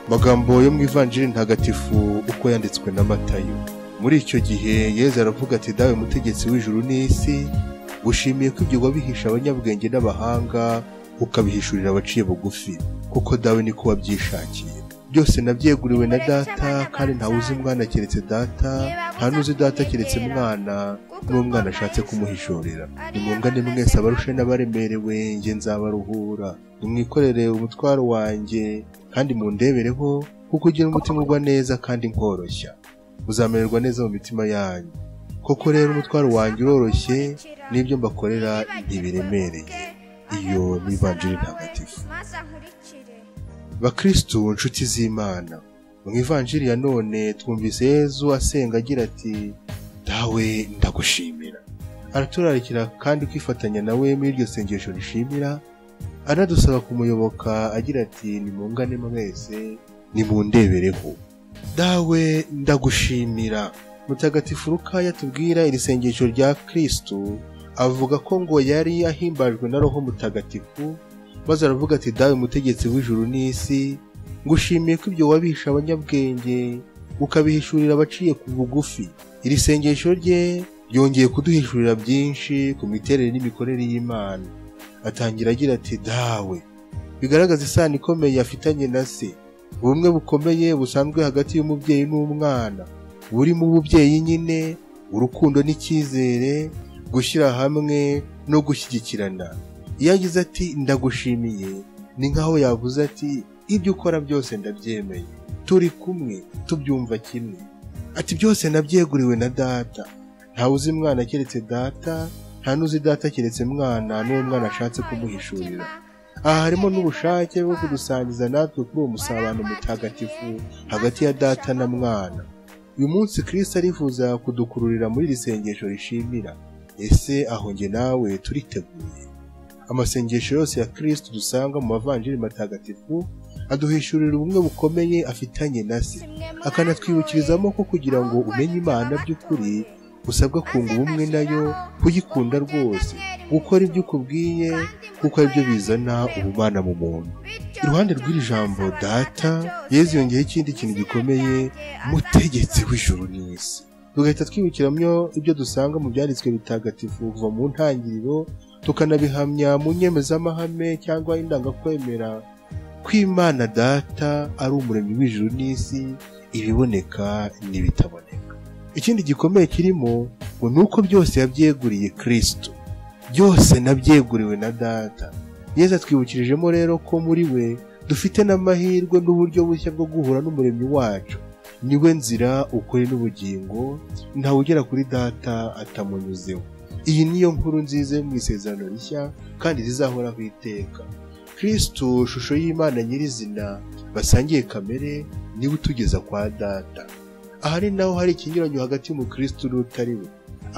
magambo yo mu ivanjiri ntagatifu uko yanditswe na matayo muri icyo gihe yezu aravuga ati dawe mutegetsi w'ijuru n'isi gushimiye ko ibyo wabihisha abanyabwenge n'abahanga ukabihishurira abaciye bugufi kuko dawe niko wabyishakiye byose nabyeguriwe na data kandi ntawe uzi umwana keretse data nta n'uzi data keretse mwana n'umwana ashatse kumuhishurira nimungane mwese abarushe n'abaremerewe nge nzabaruhura nimwikorere umutwaro wanjye kandi mundebereho kuko ugira umutima ugwa neza kandi nkoroshya muzamererwa neza mu mitima yanyu koko rero umutwaro wanjye uroroshye n'ibyo mbakorera ntibiremereye iyo ni ivanjiri ntagatifu bakristu inshuti z'imana mu ivanjiri ya none twumvise yezu asenga agira ati dawe ndagushimira araturarikira kandi kwifatanya nawe muri iryo sengesho rishimira anadusaba kumuyoboka agira ati nimungane mwese nimundebereho dawe ndagushimira mutagatifu rukaya tubwira iri sengesho rya kristu avuga ko ngo yari ahimbajwe na roho mutagatifu maze aravuga ati dawe mutegetsi w'ijuru n'isi ngushimiye ko ibyo wabihisha abanyabwenge ukabihishurira abaciye ku bugufi iri sengesho rye ryongeye kuduhishurira byinshi ku miterere n'imikorere y'imana atangira agira ati dawe bigaragaza isano ikomeye afitanye na se ubumwe bukomeye busanzwe hagati y'umubyeyi n'umwana burimo ububyeyi nyine urukundo n'icyizere gushyira hamwe no gushyigikirana iyo agize ati ndagushimiye ni nk'aho yavuze ati ibyo ukora byose ndabyemeye turi kumwe tubyumva kimwe ati byose nabyeguriwe na data ntawe uzi mwana keretse data nta n'uzi data keretse mwana n'uwo mwana ashatse kumuhishurira aha harimo n'ubushake bwo kudusangiza natwe kuri uwo musabano mutagatifu hagati ya data na mwana uyu munsi kirisita arifuza kudukururira muri iri sengesho rishimira ese aho nge nawe turiteguye amasengesho yose ya kirisita dusanga mu mavanjiri matagatifu aduhishurira ubumwe bukomeye afitanye na se akanatwibukirizamo ko kugira ngo umenye imana by'ukuri usabwa kunga ubumwe nayo kuyikunda rwose gukora ibyo ukubwiye kuko aribyo bizana ubumana mu muntu iruhande rw'iri jambo data yezu yongeyeho ikindi kintu gikomeye mutegetsi w'ijuru n'isi tugahita twibukiramo ibyo dusanga mu byanditswe bitagatifu kuva mu ntangiriro tukanabihamya mu nyemezamahame cyangwa indangakwemera ko imana data ari umuremyi w'ijuru n'isi ibiboneka n'ibitaboneka ikindi gikomeye kirimo ngo ni uko byose yabyeguriye kirisito byose nabyeguriwe na data yeza atwibukirijemo rero ko muri we dufite n'amahirwe n'uburyo bushya bwo guhura n'umuremyi wacu niwe nzira ukuri n'ubugingo ntawe ugera kuri data atamunyuzeho iyi niyo nkuru nziza yo mu isezerano rishya kandi rizahoraho iteka kristu shusho y'imana nyirizina basangiye kamere niwe utugeza kwa data aha ni naho hari ikinyuranyo hagati y'umukristu n'utari we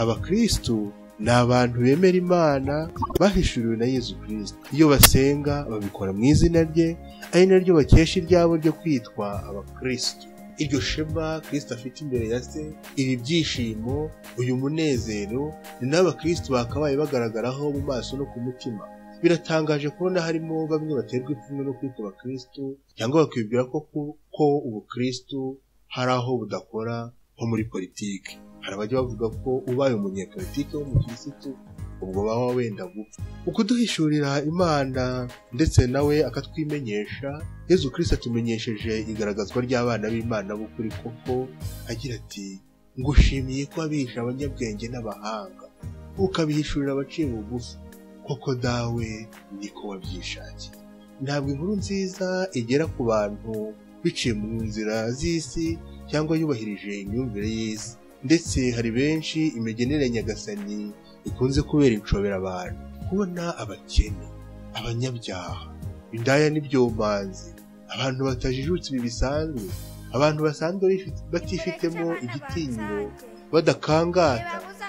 abakristu ni abantu bemera imana bahishuriwe na yezu kristo iyo basenga babikora mu izina rye ari naryo bakesha iryabo ryo kwitwa abakristu iryo shema kirisita afite imbere ya se ibi byishimo uyu munezero ni n'abakristo bakabaye bagaragaraho mu maso no ku mutima biratangaje kubona harimo bamwe baterwa ipfunwe no kwitwa abakristo cyangwa bakibwira ko kuko ubukristo hari aho budakora nko muri politiki hari abajya bavuga ko ubaye umunyepolitiki w'umukirisitu ubwo baba wenda gupfa ukuduhishurira imana ndetse nawe akatwimenyesha yezu kirisita atumenyesheje igaragazwa ry'abana b'imana b'ukuri koko agira ati ngushimiye ko wabihisha abanyabwenge n'abahanga ukabihishurira abaciye bugufi koko dawe niko wabyishakiye ntabwo inkuru nziza igera ku bantu biciye mu nzira z'isi cyangwa yubahirije imyumvire y'isi ndetse hari benshi imigenere nyagasani ikunze kubera inshobera abantu kubona abakene abanyabyaha indaya n'ibyomanzi abantu batajijutse ibi bisanzwe abantu basanzwe batifitemo igitinyiro badakangata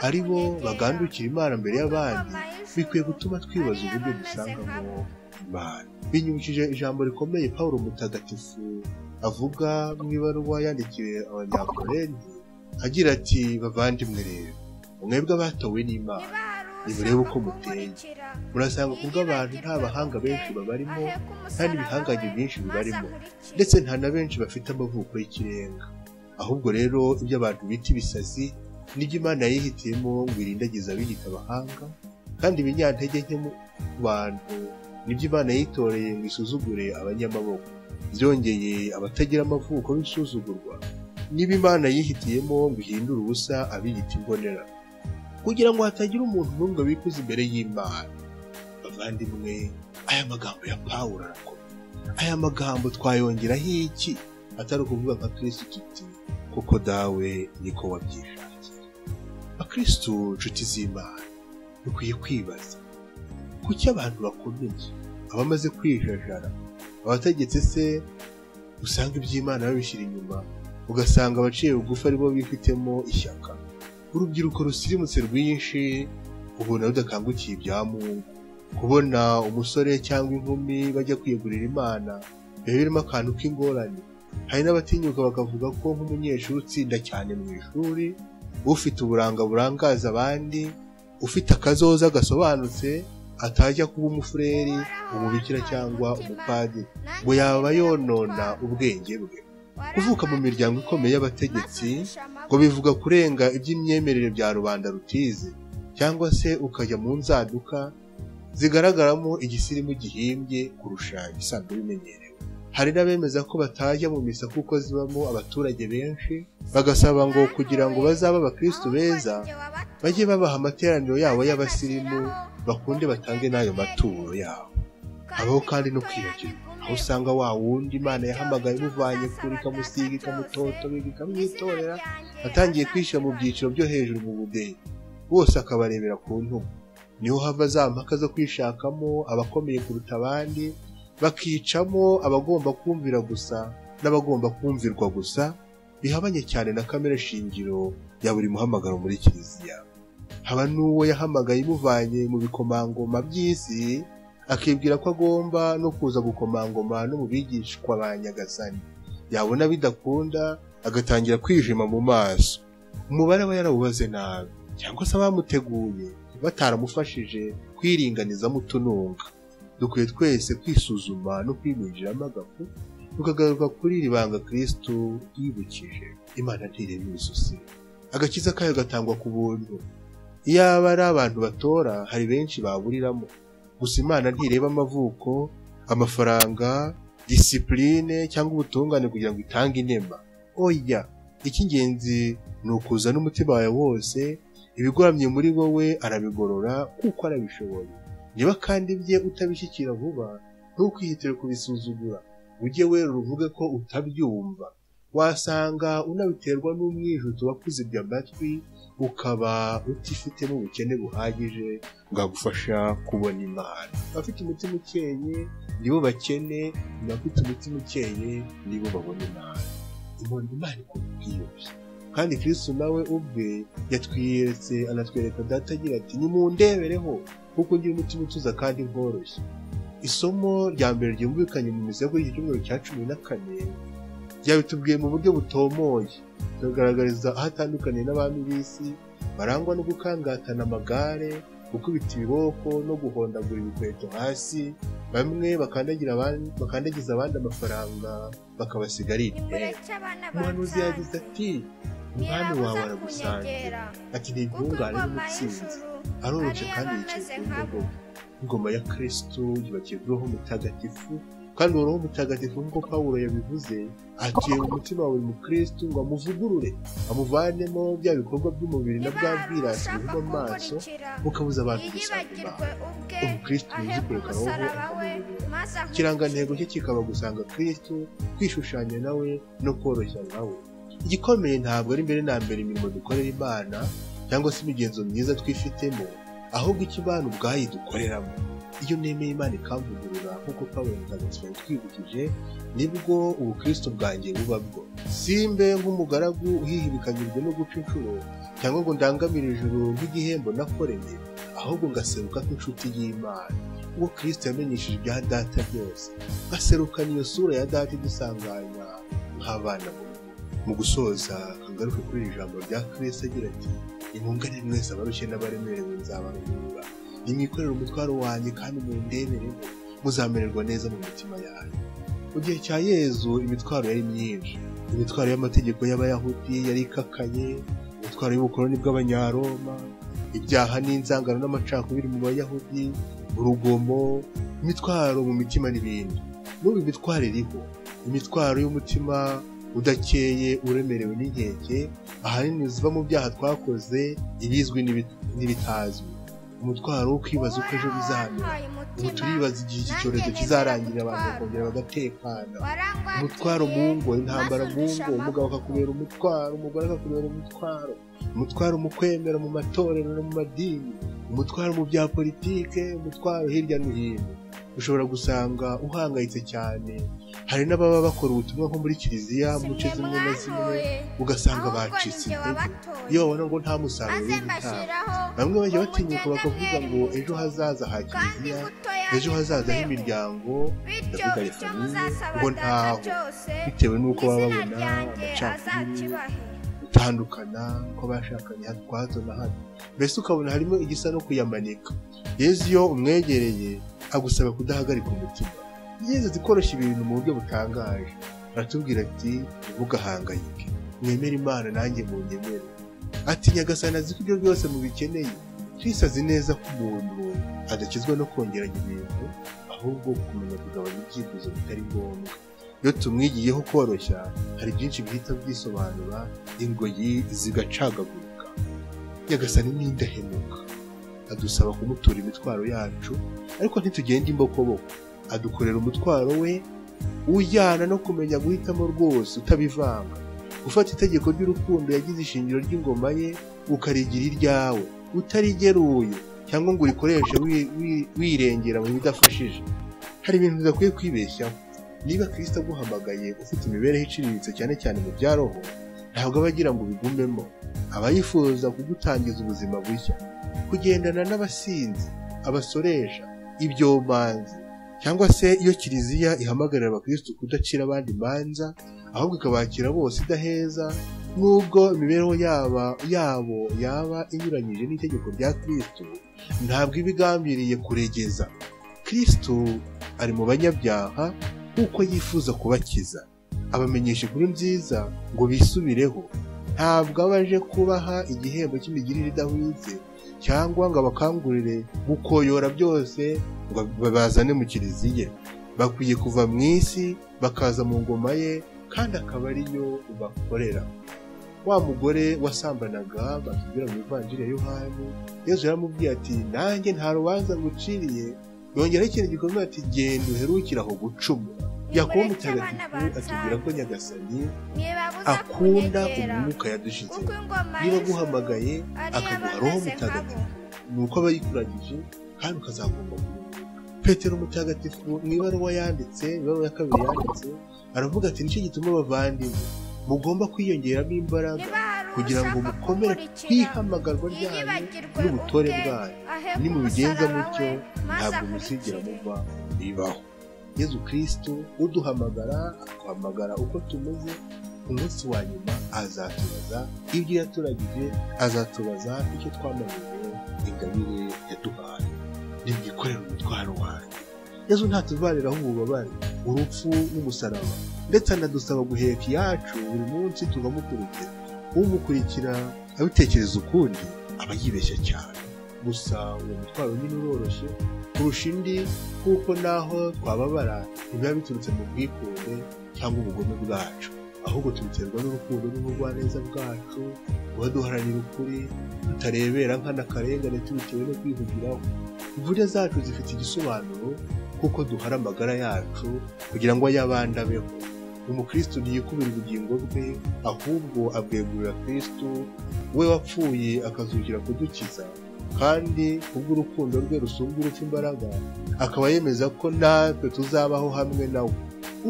ari bo bagandukira imana mbere y'abandi bikwiye gutuma twibaza uburyo dusangamo imana binyibukije ijambo rikomeye paul mutagatifu avuga mu ibaruwa yandikiwe abanyakorenti agira ati bavandimwe rero mwebwe abatowe n'imana nimurebe uko muteye murasanga ku bw'abantu nta bahanga benshi babarimo kandi ibihangange byinshi bibarimo ndetse nta na benshi bafite amavuko y'ikirenga ahubwo rero ibyo abantu bita ibisazi nibyo imana yihitiyemo ngo irindagize abiyita abahanga kandi ibinyantege nke mu bantu nibyo imana yitoreye ngo isuzugure abanyamaboko byongeye abatagira amavuko b'isuzugurwa niba imana yihitiyemo ngo ihindure ubusa abiyita imbonera kugira ngo hatagira umuntu n'umwe wikuza imbere y'imana bavandimwe aya magambo ya pawulo arakomeye aya magambo twayongeraho iki atari ukuvuga nka kirisitu tuti kuko dawe niko wabyishakiye abakirisitu nshuti z'imana dukwiye kwibaza kuki abantu bakomeye abamaze kwijajara abategetse se usanga iby'imana babishyira inyuma ugasanga abaciye bugufi aribo bifitemo ishyaka urubyiruko rusirimutse rwinshi ubona rudakangukiye ibya mungu kubona umusore cyangwa inkumi bajya kwiyegurira imana biba birimo akantu k'ingorane hari n'abatinyuka bakavuga ko nk'umunyeshuri utsinda cyane mu ishuri ufite uburanga burangaza abandi ufite akazoza gasobanutse atajya kuba umufureri umubikira cyangwa umupadiri ngo yaba yonona ubwenge bwe kuvuka mu miryango ikomeye y'abategetsi ngo bivuga kurenga iby'imyemerere bya rubanda rutize cyangwa se ukajya mu nzaduka zigaragaramo igisirimu gihimbye kurusha ibisanzwe bimenyerewe hari n'abemeza ko batajya mu misa kuko zibamo abaturage benshi bagasaba ngo kugira ngo bazabe abakirisitu beza bajye babaha amateraniro yabo y'abasirimu bakunde batange n'ayo maturo yabo habaho kandi no kwiyagirwa aho usanga wa wundi imana yahamagaye imuvanye kure ikamusiga ikamutotobega ikamwitorera atangiye kwishyira mu byiciro byo hejuru mu budeyi bose akabarebera ku ntugu niho hava za mpaka zo kwishakamo abakomeye kuruta abandi bakicamo abagomba kumvira gusa n'abagomba kumvirwa gusa bihabanye cyane na kamere shingiro ya buri muhamagaro muri kiliziya haba n'uwo yahamagaye imuvanye mu bikomangoma by'isi akibwira ko agomba no kuza gukomangoma no mu bigishwa ba nyagasani yabona bidakunda agatangira kwijima mu maso umubare aba yarawubaze nabi cyangwa se abamuteguye bataramufashije kwiringaniza mutununga dukwiye twese kwisuzuma no kwinjiramo agafu tukagaruka kuri iri banga kirisitu yibukije imana ntireba imisozi agakiza kayo gatangwa ku buntu iyaba ari abantu batora hari benshi baburiramo gusa imana ntireba amavuko amafaranga disipurine cyangwa ubutungane kugira ngo itange inema oya icy'ingenzi ni ukuza n'umutima wawe wose ibigoramye muri wowe arabigorora kuko arabishoboye niba kandi bye utabishyikira vuba ntukihitire kubisuzugura ujye wera uvuge ko utabyumva wasanga unabiterwa n'umwijuto wakuzibye amatwi ukaba utifitemo ubukene buhagije bwagufasha kubona imana abafite umutima ukeye nibo bakene abafite umutima ukeye nibo babona imana imana imana ikora ubwiyoroshye kandi kirisitu nawe ubwe yatwiyeretse anatwereka data agira ati nimundebereho kuko ngira umutima utuza kandi nkoroshye isomo rya mbere ryumvikanye mu mizi yo kuri iki cyumweru cya cumi na kane byabitubwiye mu buryo butomoye bikagaragariza aho atandukaniye n'abami b'isi barangwa no gukangatana amagare gukubita ibiboko no guhondagura ibikweto hasi bamwe bakandagiza abandi amafaranga bakabasiga ari ibitenge umuhanuzi yagize ati umwami wawe aragusangira ati ni intungane n'umutsinzi aroroshye kandi yicaye ku ndobo ingoma ya kirisitu yubakirwaho mutagatifu kandi uwo mutagatifu nk'uko pawulo yabivuze atuye mu mutima wa buri mukirisitu ngo amuvugurure amuvanemo bya bikorwa by'umubiri na bwa bwirasi bivuga amaso bukabuza abantu gusanga imana umukirisitu wizi kureka roho ikirangantego cye kikaba gusanga kirisitu kwishushanya nawe no koroshya nawe igikomeye ntabwo ari mbere na mbere imirimo dukorera imana cyangwa se imigenzo myiza twifitemo ahubwo icyo imana ubwayo dukoreramo iyo nemeye imana ikamvugurura nk'uko pawulo mutagatifu yatwibukije nibwo ubukristo bwanjye buba bwo simbe nk'umugaragu uhihibikanyijwe no guca inshuro cyangwa ngo ndangamire ijuru nk'igihembo nakoreye ahubwo ngaseruka nk'inshuti y'imana ubwo kristo yamenyeshije ibya data byose ngaserukana iyo sura ya data idusanganya nk'abana mu gusoza kagaruke kuri iri jambo rya kristo agira ati nimwungane mwese abarushye n'abaremerewe nzabarumva nimwikorere umutwaro wanjye kandi mundebereho muzamererwa neza mu mitima yanyu mu gihe cya yezu imitwaro yari myinshi imitwaro y'amategeko y'abayahudi yari ikakaye imitwaro y'ubukoloni bw'abanyaroma ibyaha n'inzangano n'amacakubiri mu bayahudi urugomo imitwaro mu mitima n'ibindi n'ubu imitwaro iriho imitwaro y'umutima udakeye uremerewe n'inkeke ahanini ziva mu byaha twakoze ibizwi n'ibi- n'ibitazwi umutwaro wo kwibaza uko ejo bizahamera ubu turibaza igihe iki cyorezo kizarangira abantu bakongera bagatekana umutwaro mu ngo intambara mu ngo umugabo akakubera umutwaro umugore akakubera umutwaro umutwaro mu kwemera mu matorero no mu madini umutwaro mu bya politike umutwaro hirya no hino ushobora gusanga uhangayitse cyane hari n'ababa bakora ubutumwa nko muri kiliziya mu mu nce zimwe na zimwe ugasanga usanga bacitse bacitse intege iyo iyo babona ngo nta musaruro w'igitabo bamwe bamwe bajya bajya batinyuka bakavuga ngo ejo hazaza ha kiliziya ejo hazaza h'imiryango bityo ndavuga bityo reka n'ubu muzasaba ngo data ntaho cyose bitewe n'uko baba izina babona ryanjye amacakubiri azakibahe gutandukana kw'abashakanye kwa hato na hato mbese ukabona harimo igisa no kuyamanika yezu iyo umwegereye agusaba kudahagarika umutima yezu azi koroshya ibintu mu buryo butangaje aratubwira ati ntugahangayike mwemere imana nanjye mu nyemere ati nyagasani azi ko ibyo byose mubikeneye kristo azi neza ko umuntu adakizwa no kongeranya ibintu ahubwo kumenya kugabanya ibyifuzo bitari ngombwa iyo tumwigiyeho koroshya hari byinshi bihita byisobanura ingoyi zigacagagurika nyagasani n'indahemuka adusaba kumutura imitwaro yacu ariko ntitugende imbokoboko adukorera umutwaro we ujyana no kumenya guhitamo rwose utabivanga gufata itegeko ry'urukundo yagize ishingiro ry'ingoma ye ukarigira iryawe utarigeruye cyangwa ngo urikoreshe wi- wi- wirengera mu bidafashije hari ibintu bidakwiye kwibeshyaho niba kirisita aguhamagaye ufite imibereho iciriritse cyane cyane mu bya roho ntabwo aba agira ngo ubigumemo aba yifuza kugutangiza ubuzima bushya kugendana n'abasinzi abasoresha ibyomanzi cyangwa se iyo kiliziya ihamagarira abakirisitu kudacira abandi imanza ahubwo ikabakira bose idaheza nubwo imibereho yaba yabo yaba inyuranyije n'itegeko rya kirisitu ntabwo iba igambiriye kuregeza kirisitu ari mu banyabyaha kuko yifuza kubakiza abamenyesha inkuru nziza ngo bisubireho ntabwo aba aje kubaha igihembo cy'imigirire idahwitse cyangwa ngo abakangurire gukoyora byose ngo babazane mu kiliziya bakwiye kuva mu isi bakaza mu ngoma ye kandi akaba ariyo bakorera wa mugore wasambanaga batubwira mu ivanjiri ya yohani yezu yaramubwiye ati nanjye nta rubanza nguciriye yongeraho ikintu gikomeye ati genda uherukire aho gucumura yakobo mutagatifu atubwira ko nyagasani akunda umwuka yadushize niba niba guhamagara aguhamagaye akaguha roho mutagatifu ni uko aba yikuragije kandi ukazagomba kumenya petero mutagatifu mu ibaruwa yanditse ibaruwa ya kabiri yanditse aravuga ati nicyo gituma abavandimwe mugomba kwiyongeramo imbaraga kugira ngo mukomere ku ihamagarwa ryanyu n'ubutore bwayo nimubigenza mutyo ntabwo muzigera muva bibaho yezu kirisitu uduhamagara akuhamagara uko tumeze ku munsi wa nyuma azatubaza ibyo yaturagije azatubaza icyo twamaniwe ingabire yaduhaye nimwikorere umutwaro wanyu yezu ntatuvaniraho ububabare urupfu n'umusaraba ndetse anadusaba guheka iyacu buri munsi tukamukurikira umukurikira abitekereza ukundi aba yibeshya cyane gusa uwo mutwaro nyine uroroshye kurusha indi kuko naho twababara ntibiba biturutse mu bwikunde cyangwa ubugome bwacu ahubwo tubiterwa n'urukundo n'ubugwaneza bwacu buba duharanira ukuri tutarebera nk'anakarengane tubitewe no kwihugiraho imvune zacu zifite igisobanuro kuko duhara amagara yacu kugira ngo ay'abandi abeho umukristo ntiyikubira ubugingo bwe ahubwo abwegurira kristo we wapfuye akazukira kudukiza kandi kubw'urukundo rwe rusumba urupfu imbaraga akaba yemeza ko natwe tuzabaho hamwe nawe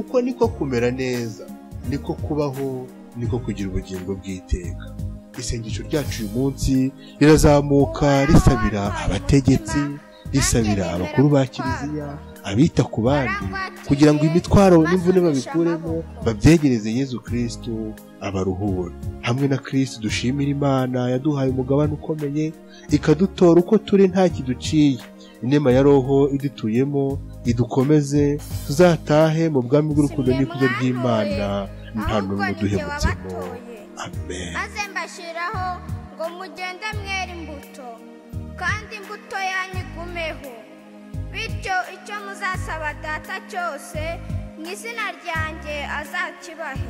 uko niko kumera neza niko kubaho niko kugira ubugingo bw'iteka isengesho ryacu uyu munsi rirazamuka risabira abategetsi risabira abakuru ba kiliziya abita ku bandi kugira ngo imitwaro n'imvune babikuremo babyegereze yezu kristo abaruhure hamwe na kirisiti dushimira imana yaduhaye umugabane ukomeye ikadutora uko turi nta kiduciye inema ya roho idutuyemo idukomeze tuzatahe mu bwami bw'urukundo n'ikuzo ry'imana nta n'umwe uduhemutsemo amen maze mbashyiraho ngo mugende mwera imbuto kandi imbuto yanyu igumeho bityo icyo muzasaba data cyose mu izina ryanjye azakibahe